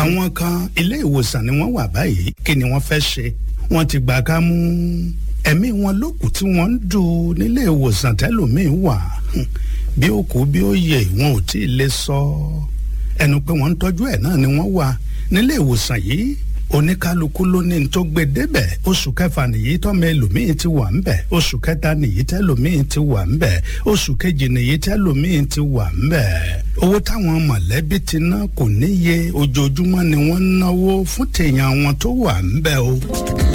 àwọn kan ilé ìwòsàn ni wọ́n wà báyìí kí ni wọ́n fẹ́ ṣe wọ́n ti gbà ká mú ẹ̀mí wọn lókù tí wọ́n ń dù nílé ìwòsàn tẹ́lòmíín wà bí ó kú bí ó yẹ wọn ò tí ì lè sọ ẹnu pé wọ́n ń tọ́jú ẹ̀ náà ni wọ́n wà nílé ìwòsàn yìí oníkálukú ló ní tó gbé débẹ̀ oṣù kẹfà nìyí tọ́mọ ẹlòmíín ti wà ńbẹ̀ oṣù kẹta nìyí tẹ́lòmíín ti wà ńbẹ̀ oṣù kejì nìyí tẹ́lòmíín ti wà ńbẹ̀ owó táwọn mọ̀lẹ́bí ti ná kò níye ojoojúmọ́ ni wọ́n ń náwó fún tèèyàn wọn tó wà ńbẹ̀ o.